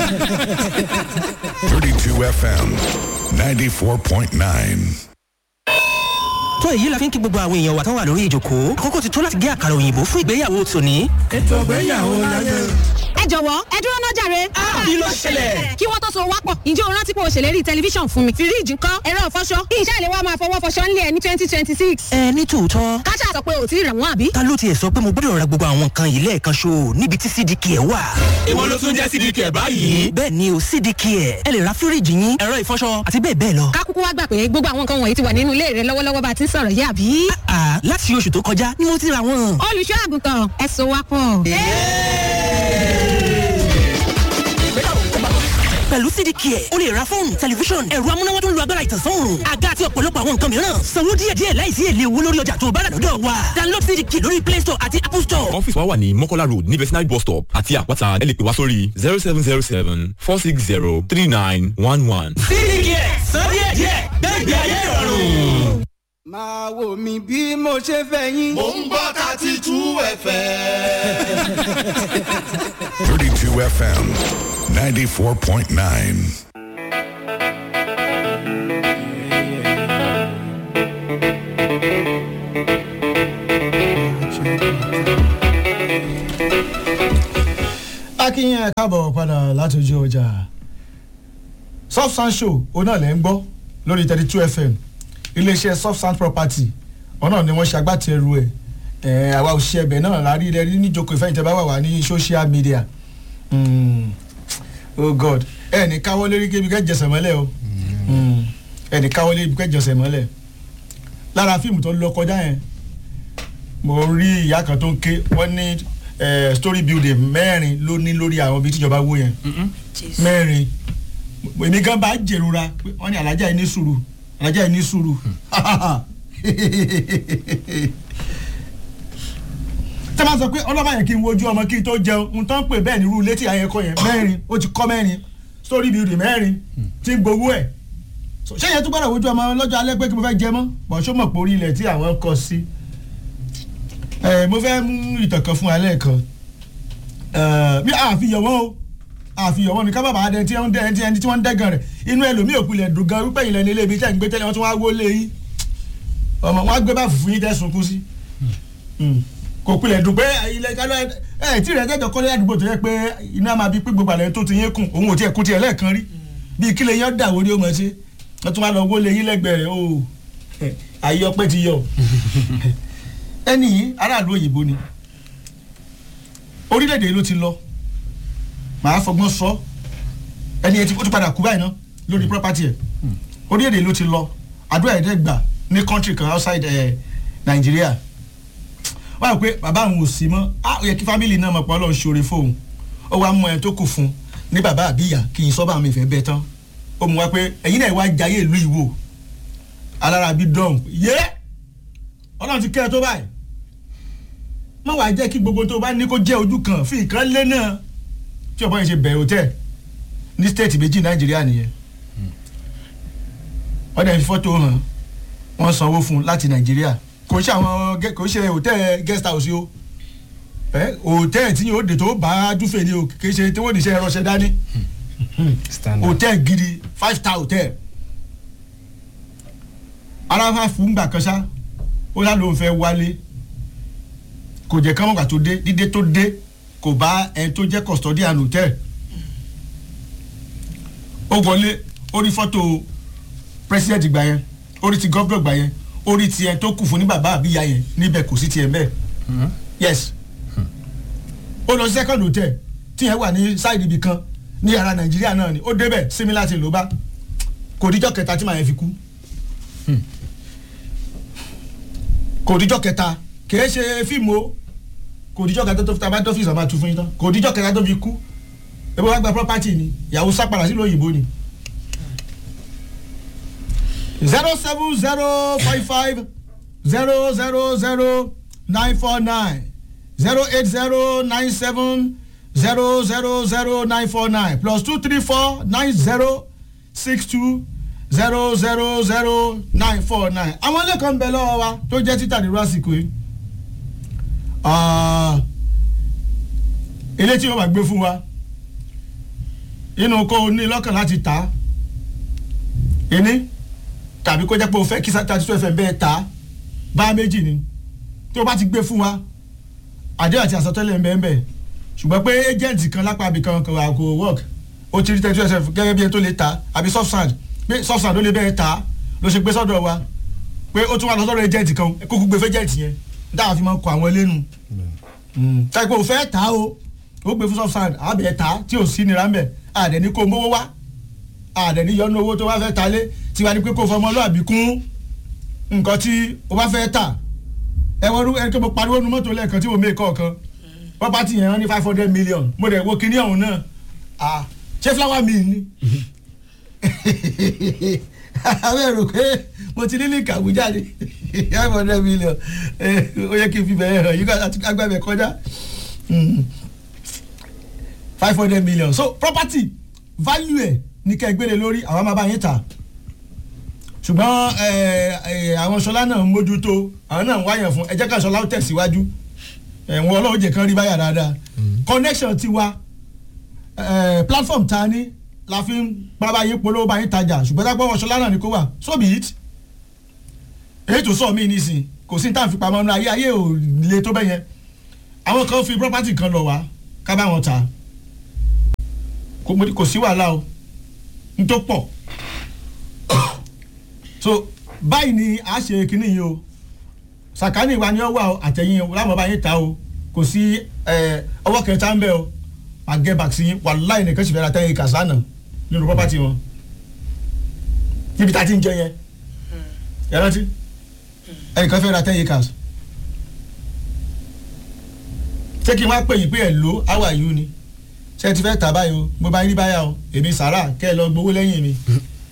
32 FM 94.9. tó èyí la fi ń kí gbogbo àwọn èèyàn wa tán wà lórí ìjòkó àkókò ti tó láti gé àkàrà òyìnbó fún ìgbéyàwó tòní. ètò ìgbéyàwó láyé. ẹ jọ̀wọ́ ẹ dúró náà jàre. kí ló ṣẹlẹ̀? kí wọ́n tó so wápọ̀ ǹjẹ́ o rántí pé o ṣèlérí tẹlifíṣàn fún mi. fíríìjì ńkọ́ ẹ̀rọ ìfọṣọ iṣẹ́ ìlẹ̀ wa máa fọwọ́ fọṣọ ńlẹ̀ ní twenty twenty six. ẹ ní tòótọ́ káṣá sọ pé o ti rà wọ́n àbí. ta ló tiẹ̀ sọ pé mo gbọ́dọ̀ ra gbogbo àwọn nǹkan yìí lẹ́ẹ̀kan ṣo níbi tí cdk ẹ̀ wà. èwo ló tún jẹ́ cdk báyìí. bẹ́ẹ̀ ni o cdk ẹ̀ ẹ lè ra fíríìjì yín ẹ̀rọ ìfọṣọ àti bẹ́ẹ̀ bẹ́ẹ̀ lọ. kákúkú wá gbà pé gbogbo àwọn nǹkan wọ̀nyí ti wà nínú ilé rẹ lọ́wọ́lọ́wọ́ bá a ti ń sọ̀rọ̀ yìí àbí. àà láti oṣù tó kọjá ni mo ti ra wọn. olùṣọ́ àgùntàn ẹ so wápọ̀. pẹ̀lú cdk ẹ̀ o lè ra fóònù tẹlifíṣọ̀n ẹ̀rọ amúnáwá tó ń lo agbára ìtànsán òòrùn àga àti ọ̀pọ̀lọpọ̀ àwọn nǹkan mìíràn sanwó díẹ̀díẹ̀ láìsí èlé owó lórí ọjà tó o bá rà lọ́dọ̀ wa download cdk lórí play store àti apple store. ọ́fíìsì wa wà ní mọ́kọ́lá road ní vetinary bus stop àti àpáta ẹ lè pè wá sórí zero seven zero seven four six zero three nine one one. cdk sọ díẹ̀díẹ̀ gbẹ̀gbẹ̀ ayé ìrọ̀rùn. máa wò mí bí mo ṣe fẹ́ yín. mò ń gbọ́ thirty two fm. 32 FM 94.9. akínyìn ẹ káàbọ̀ padà láti ojú ọjà soft sound show òun náà lẹ́ ń gbọ́ lórí thirty two fm iléeṣẹ́ soft sound property ọ̀nà ni wọ́n ṣe agbátẹrù ẹ̀ ẹ̀ àwa òṣìṣẹ́ ẹbẹ̀ náà la rí ilẹ̀ rí níjókòó ìfẹ́yìntẹ́ bá wà wá ní social media Mm. oh god ẹ ní káwọ́ lérí kébi kẹ́ jẹsẹ̀ mọ́lẹ̀ o Mm. ẹ ní káwọ́ lérí kẹ́ jẹsẹ̀ mọ́lẹ̀ lára fíìmù tó lọ kọjá yẹn mo rí ìyá kan tó ń ké wọ́n ní eh, story building mẹ́rin ló ní lórí àwọn ibi tíjọba wó yẹn mẹ́rin èmi gan bá jèrora pé wọ́n ní alájà yìí ní sùúrù alájà yìí ní sùúrù tẹ́ bá sọ pé ọlọ́mọ yẹn kí n wojú ọmọ kí n tó jẹun n tó ń pè bẹ́ẹ̀ ní irú létí ayẹkọ yẹn mẹ́rin ó ti kọ́ mẹ́rin story building mẹ́rin tí ń gbowó ẹ̀ So, ṣé yẹn tún gbọ́dọ̀ wojú ọmọ lọ́jọ́ alẹ́ pé kí mo fẹ́ jẹ mọ́ bọ̀ ṣó mọ̀ pé orí ilẹ̀ tí àwọn kọ sí ẹ mo fẹ́ mú ìtàn kan fún alẹ́ kan ẹ bí àfihàn wọn o àfihàn wọn ni ká bàbá adẹ tí wọ́n dẹ ẹni tí wọ́n ń dẹ́gàn rẹ̀ inú ẹlòmíì òpilẹ̀ dùn gan wípé ìlẹ̀ nílé ibi tẹ́ ń gbé tẹ́lẹ̀ wọ́n tún wá wó lé yín ọmọ wọn á gbé bá fùfú yín tẹ́ sunkún sí kò pilẹ̀ dùn pé ilẹ̀ kálọ̀ ẹ̀ tí rẹ̀ tẹ́jọ́ kọ́lé àdúgbò tó yẹ pé iná máa bí pé gbogbo àlẹ́ tó ti yín kùn òun ò tiẹ̀ kú tiẹ̀ lẹ́ẹ̀kan rí bíi kílẹ̀ yín dà wọ́n ní ọmọ ṣe wọ́n tún wá lọ wọlé yín lẹ́gbẹ̀ẹ́ rẹ̀ o ayé ọpẹ́ ti yọ ẹni yìí aráàlú òyìnbó ni orílẹ̀-èdè ló ti lọ màá fọgbọ́n sọ ẹni yẹn ó ti padà kú báyìí náà lórí property ẹ̀ orílẹ̀-èdè ló ti lọ àdúrà ẹ̀dẹ́gbà ní country kan outside ẹ̀ Nàìjíríà wọ́n rò pé bàbá àwọn ò sí mọ́ á yẹ kí fámìlì náà mọ̀ pé ọlọ́run ṣoore fóun ó wá mú ẹ tó kù fún ní bàbá àbíyá kì í sọ́ba mi fẹ́ bẹ́ẹ̀ tán ó mú wa pé ẹ̀yin náà wá jayé ìlú ìwò alára bí dọ́ọ̀n yé ọlọ́run ti kẹ́ ẹ tó báyìí má wàá jẹ́ kí gbogbo tó bá ní kó jẹ́ ojú kan fi ìkan lé náà tí ọ̀pọ̀ yẹn ṣe bẹ̀rẹ̀ hòtẹ́ẹ̀ ní stéètì méjì nàìjíríà nìyẹn wọ́n dẹ̀ fi fọ́tò hàn wọ́n sanwó fún un láti nàìjíríà kò ṣe àwọn kò ṣe hòtẹ́ẹ̀ guest house o ẹ hòtẹ́ẹ̀ tí yóò dé tó bá dúfèé ni o kì í ṣe tí wọ́n ní iṣẹ́ ẹ̀rọṣẹ́ dání hòtẹ́ẹ̀ gidi five star hòtẹ́ẹ̀ aráfà fún gbà kan ṣá ó yá ló ń fẹ́ wálé kò jẹ́ kán mọ̀gbà tó dé dídé tó dé kò bá ẹni tó jẹ́ custodian hòtẹ́ẹ̀ ó wọlé ó rí fọ́tò president gbà yẹn ó rí ti gọ́vnọ̀ gbà yẹn orí tiẹ̀ tó kù fún ní bàbá àbíyá yẹn níbẹ̀ kò sí tiẹ̀ bẹ́ẹ̀ yes ó lọ sí second hotel tíyẹn wà ní side ibì kan ní ara nàìjíríà náà ni ó débẹ̀ similar ti ló bá kò díjọ́ kẹta tí màá yẹn fi kú kò díjọ́ kẹta kìí ṣe fíìmù o kò díjọ́ kẹta tó fi tabá tó fi ìsàmà tu fún yín tán kò díjọ́ kẹta tó fi kú ebi wàá gba property ni ìyàwó sápàdà sílùú òyìnbó ni zero seven zero five five zero zero zero nine four nine zero eight zero nine seven zero zero zero nine four nine plus two three four nine zero six two zero zero zero nine four nine àwọn ilé kan ń bẹ lọ́wọ́ wa tó jẹ́ títà nírú àsìkò yìí ilé tí wọ́n máa gbé fún wa inú kó o ní lọ́kàn láti tà á ìní tàbí kó jẹ́ pé o fẹ́ kí thirty two fm bẹ́ẹ̀ tà á bá méjì ni tí o bá ti gbé fún wa àdéhùn àti àsọtẹ́lẹ̀ ń bẹ́ẹ̀ bẹ́ẹ̀ ṣùgbọ́n pé agent kan lápá àbí kan kò kò work ó ti rí thirty two fm gẹ́gẹ́ bí ẹni tó lè tà á àbí soft sand pé soft sand ó lè bẹ́ẹ̀ tà á ló ṣe gbé sọ́dọ̀ wa pé ó tún wà lọ sọ́dọ̀ agent kan kókó gbé fẹ́ agent yẹn dáhà fi máa ń kọ àwọn elénu táyì pé o fẹ́ tà á o ó gbé fún soft sand àbẹ̀ tà á tí ò sí nira ń bẹ̀ àdẹ̀ ní kó mówó wá àdẹ̀ ní yọnu owó tó bá fẹ́ ta lé tiwa ni pé kó fọmọlúàbí kún nǹkan tí o bá fẹ́ tà ẹ wọ́n rú ẹni tó mo pariwo nu mọ́tò lẹ́ẹ̀kan tí mo mé kọ̀ọ̀kan property yẹn wọ́n ní five hundred million mo dẹ̀ wo kinní ọ̀hún náà ah ṣé flower mill ni àwọn èrò pé mo ti ní ní ìkàwé jáde five hundred million ó yẹ kí n fi bẹ̀rẹ̀ hàn yí ká agbábẹ̀ kọjá five hundred million so property value ẹ̀ ní kẹ́ ẹ gbélé lórí àwọn máa bá yín tà ṣùgbọ́n àwọn ṣọlá náà ń mójútó àwọn náà ń wáyàn fún ẹ jẹ́ ká ṣọlá ó tẹ̀síwájú ẹ̀wọ̀n ọlọ́run jẹ́ kan rí báyà dáadáa connection ti wa platform ta ni la fi ń bábá yín polówó bá yín tajà ṣùgbọ́n tá gbọ́wọ́ ṣọlá náà ni kó wà so be it èyí tó sọ mí nísìn kò sí ní tá à ń fi pamọ́ ní ayé ayé ò le tó bẹ́yẹn àwọn kan fi property kan lọ wá ká bá wọn ta kò sí wàhálà o n tó pọ̀ so báyìí ni a ṣe kínní yìí o sàkánì wa ni ó wà àtẹ̀yìn láwọn bá yín ta o kò sí ọwọ́ kẹta ń bẹ o àgẹ́ bàksí wàláì nìkan sì fẹ́ ra tẹ́yìn kàsánà nínú property wọn níbi tá a ti ń jẹ yẹn ẹ rántí ẹnìkan fẹ́ ra tẹ́yìn kàs ṣé kí n wá pè yín pé ẹ̀ ló how are you ni ṣé ẹ ti fẹ́ tà báyìí o mo bá yín rí báyà o èmi sàrà kẹ́ ẹ lọ gbowó lẹ́yìn mi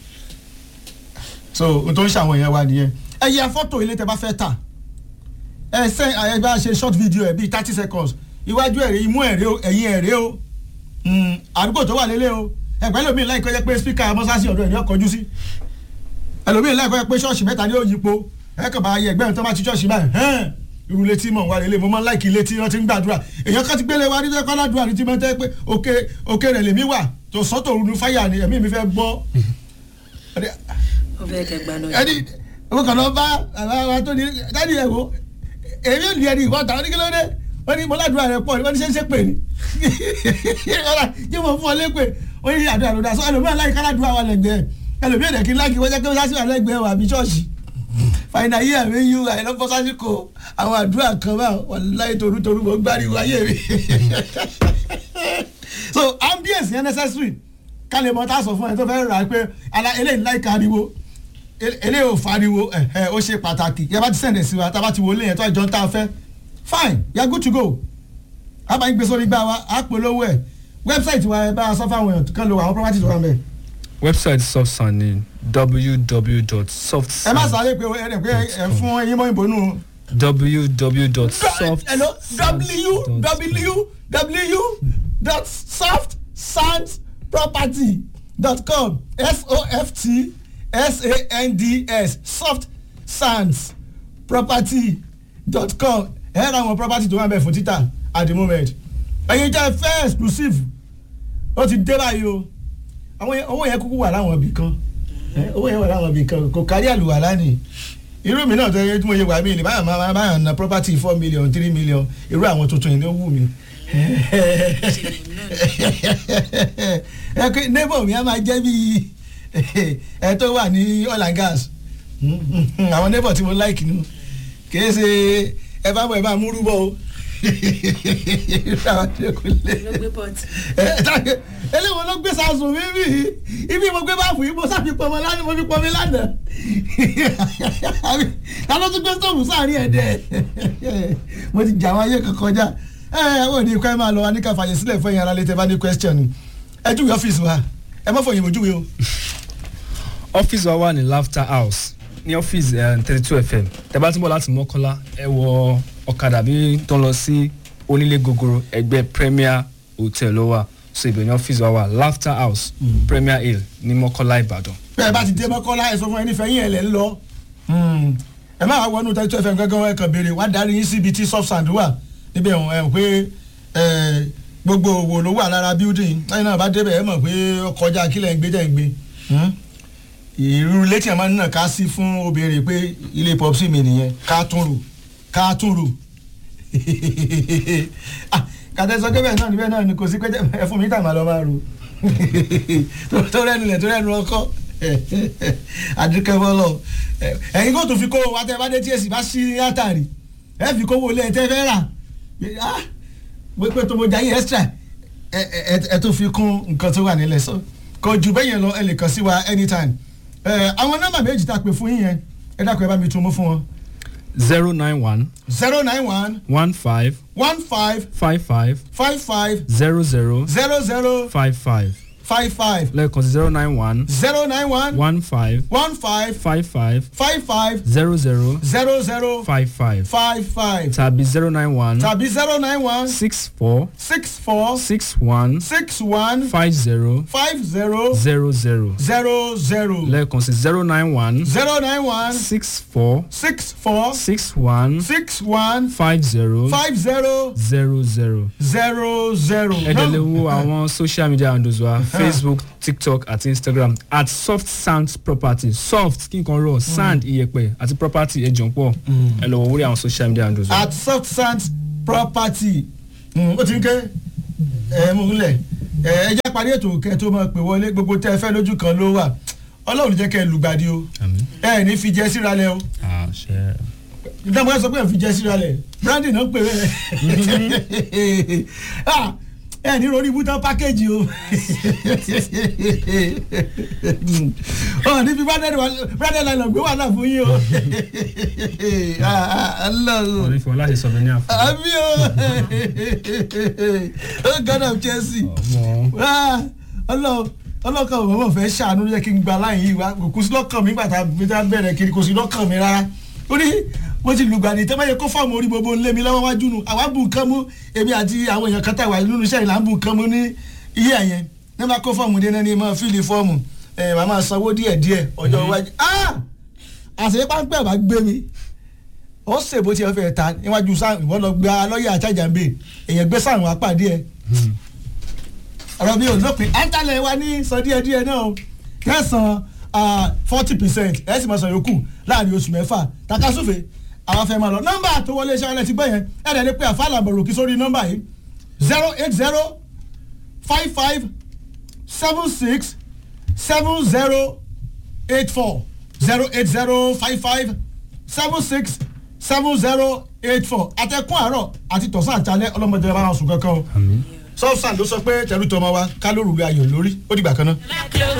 so n tó ń ṣàwọn èèyàn wa nìyẹn ẹ yẹ fọ́tò ilé tẹ bá fẹ́ tà ẹ sẹ́ ẹ bá ṣe short video ẹ bíi thirty seconds iwájú ẹ̀rẹ́ imú ẹ̀rẹ́ o ẹ̀yìn ẹ̀rẹ́ o àdúgbò tó wà lélẹ̀ o ẹgbẹ́ lómi láìpẹ́ jẹ́ pé spíkà mọ́sáàsì ọ̀dọ̀ ẹ̀ ní ọkọ̀jú sí ẹlòmíì láìpẹ́ jẹ́ pé ṣọ́ọ̀ṣì mẹ́ta ní òyìnbó ẹ kàn bá yẹ ẹgbẹ́ tó bá ti ṣọ́ọ̀ṣì báyìí hẹ́n irú létí mọ̀ wá lélẹ̀ mo máa ń láìkì létí wọ́n ti ń gbàdúrà èèyàn kan ti gbélé wa nítorí kọ́lá dùn àti tí mo tẹ́ pé òkè òkè rẹ̀ lèmi wà tó sọ́tò òru fáyà ni ẹ̀mí mi fẹ́ gbọ́. ẹni mo kàn lọ bá àwọn tó ní dáàdi ẹ̀ wo èmi ò ní ẹni ìwọ́ta oníkílódé wọ́n ní mọ́ládùúrà rẹ̀ pọ̀ wọ́n ní ṣe ń pè ní yé mo fún ọ lépè wọ́n ní àdúrà ló dá sọ ẹlòmíràn láì káládùúrà wà lẹ́gbẹ̀ẹ́ ẹlòmíràn dẹ̀ kí n láàkì wọ́n jẹ́ pé wọ́n wà lẹ́gbẹ̀ẹ́ wà bí ṣọ́ọ̀ṣì fàyínà yí àmì yú àìlọ́pọ̀ sásìkò àwọn àdúrà kan bá wà láì torútorú mọ́ gbáriwo ayé mi so ambience yẹn necessary ká lè mọ tá a sọ fún ẹ tó fẹ́ rà pé eléyìí láì káriwo eléyìí ò fariwo ó ṣe pàtàkì yẹ bá ti sẹ̀ǹdẹ̀ sí wa tá a bá ti wọlé yẹn tó àjọ tá a fẹ́ fine you are good to go a bá ń gbé sórí gbá wa a polówó ẹ website wa ẹ bá a sọ fáwọn èèyàn kan lo àwọn property tó wà mẹ. website sofsan ni www.soft. ẹ má sáré pé ẹ rẹ pé ẹ fún ẹyin mọ́ ìbò nù. www.soft. hello www.softsandsproperty.com s o f t s a n d s soft sands property.com ẹ ra àwọn property tó wà bẹ́ẹ̀ fún títà at the moment ẹ̀yin jẹ́ fẹ́ exclusive ó ti dé báyìí o àwọn owó yẹn kúkú wà láwọn ibì kan owó yẹn wà láwọn ibì kan kò kárí àlùwàlá ni irú mi náà tó yẹ tí mo yẹ wà mí ni báyọ̀ máa báyọ̀ na property four million three million irú àwọn tuntun yìí ló wù mí neighbor mi á máa jẹ́ bí ẹ tó wà ní oil and gas àwọn neighbor tí mo like nu kì í ṣe ẹ bá bọ̀ ẹ bá múrú bọ̀ o eléwo ló gbé sàásùn mi bí ibi mo gbé báàfù yìí mo sáfi pọmọ lánàá mo fi pọmi lánàá ta ló tún gbé stóòfù sáàrin ẹ̀ dẹ́ mo ti jà wọn ayé kan kọjá ẹ ẹ wọ́n ní ikọ́ ẹ máa lọ wa ní ká fàyè sílẹ̀ fún ẹ̀yin ara létẹ́ bá ní question ẹ júwe ọ́fíìsì wa ẹ má fọyín mo júwe o. ọ́fíìsì wa wà ní laughter house ní ọ́fíìsì thirty two fm tẹ́ bá tún bọ̀ láti mọ́kọ́lá ẹ wọ ọ̀kadà bí tó ń lọ sí onílé gogoro ẹgbẹ́ premier hotel ló wà so ibẹ̀ ní ọ́fíìsì wa wà laughter house mm. premier hill ní mọ́kọ́lá ìbàdàn. bẹ́ẹ̀ bá ti dé mọ́kọ́lá ẹ sọ fún ẹni fẹ́yìn ẹ̀ lẹ́ ń lọ ẹ má wá wọnú thirty two fm gángan ẹ kàn béèrè wá darí yín síbi tí soft sand wà níbẹ̀ ẹ̀ pé gbogbo òwò ló wà lára building lẹ́yìn náà bá débẹ̀ ẹ mọ̀ pé ọkọjá kílẹ̀ ń gbé tẹ̀ ń gbé irú ilé tí a máa ń nà ká sí fún obìnrin pé ilé pọ́psì mi nìyẹn ká tún rò ká tún rò kàtẹ́sọ kébẹ̀ náà níbẹ̀ náà ni kò sí pé ẹ fún mi tàmà lọ́ máa rò tó rẹ́nu lẹ̀ tó rẹ́nu ọkọ́ adúkẹ́bọ́lọ̀ ẹ̀yin kò tún fi kó wa tẹ́ bá dé tí èsì bá sí látàrí ẹ fi kówó lé ẹ tẹ́ fẹ́ rà pé tó mo jayé extra ẹ tó fi kún nǹkan tó wà nílẹ̀ so kò jù bẹ́ẹ̀ yẹn lọ ẹ lè kàn sí wa anytime àwọn nọ́mbà méjì tá a pè fún yín yẹn ẹ dákun ẹ bá mi tún mú fún wọn. zero nine one zero nine one one five one five five five five five zero zero zero zero five five five five lẹ́ẹ̀kan sí zero nine one zero nine one one five one five five five five five zero zero zero zero five five five five tàbí zero nine one tàbí zero nine one six four six four six one six one five zero five zero zero zero zero zero lẹ́ẹ̀kan sí zero nine one zero nine one six four six four six one six one five zero five zero zero zero. zero zero. ẹ dẹ̀ lè wo àwọn social media handles wa facebook tiktok àti instagram at soft sand property soft kí n kan rọ sand iyẹ̀pẹ̀ àti property ẹ jọ̀ọ́ pọ̀ ẹ lọ wọ orí àwọn social media handles wa. at soft sands property ó ti ń ké ẹ mú un lẹ̀ ẹ ẹ jẹ́ parí ètò kẹ́ tó máa pè wọlé gbogbo tẹ́ ẹ fẹ́ lójú kan ló wà ọlọ́run jẹ́ kẹ́ ẹ lùgbàdì o ẹ ní fi jẹ́ síra lẹ o ìdáhùn ẹ sọ pé ẹ fi jẹ́ síra lẹ brandy náà pè bẹ́ẹ̀ ẹ ní lórí ibùdó pákéjì o ọ níbi branded line gbé wàhálà fún yín o wọ́n ní fún ọ láti sọ bẹ́ẹ̀ ní àfọ. àbí o oh god of chelsea ọlọ́kàn mi wọ́n fẹ́ ṣàánú yẹ kí n gba láyìn yìí wá kò sí lọ́kàn mi gbàtà bẹ̀rẹ̀ kiri kò sí lọ́kàn mi rárá ó ní mo ti lùgbàdì tẹ́ báyẹn kó fọ́ọ̀mù orí gbogbo ńlẹ̀ mi lọ́wọ́ wájú nu àwa bù nǹkan mú èmi àti àwọn èèyàn kan tà wà nínú iṣẹ́ ìlà ń bù nǹkan mú ní iye ẹ̀yẹn ní bá kó fọ́ọ̀mù dé náà ní mọ́ fíìlì fọ́ọ̀mù ẹ̀ màmá sanwó díẹ̀ díẹ̀ ọjọ́ iwájú àṣẹ páńpẹ́ bá gbé mi ó ṣèbó tí ẹ fẹ́ ta níwájú sáà ìwọ́n lọ gba lọ́ọ̀yà àtàjàmbé èèyàn gbé sáà wọn apàdé ẹ ọ̀rọ̀ mi ò lópin ẹ̀ńtálẹ̀ wa ní sọ díẹ̀ díẹ̀ náà kẹsàn-án forty percent ẹ̀ sì máa sọ yòókù láàrin oṣù mẹ́fà takasúfè àwọn afẹ́ máa lọ nọ́mbà tó wọlé iṣẹ́ ọlẹ́ ti gbọ́ yẹn ẹ̀ dẹ̀ lè pe àfàlà bọ̀rọ̀kì sórí nọ́mbà yìí zero eight zero five five seven six seven zero eight four zero eight zero five five seven six seven zero eight four àtẹkùn àárọ̀ àti tọ̀sán àtàlẹ́ ọlọ́mọdé bá wọn sùn kankan o sọ́ọ̀sán ló sọ pé tẹ̀lú tọmọ wa ká lóru ayò lórí ó dìgbà kan náà.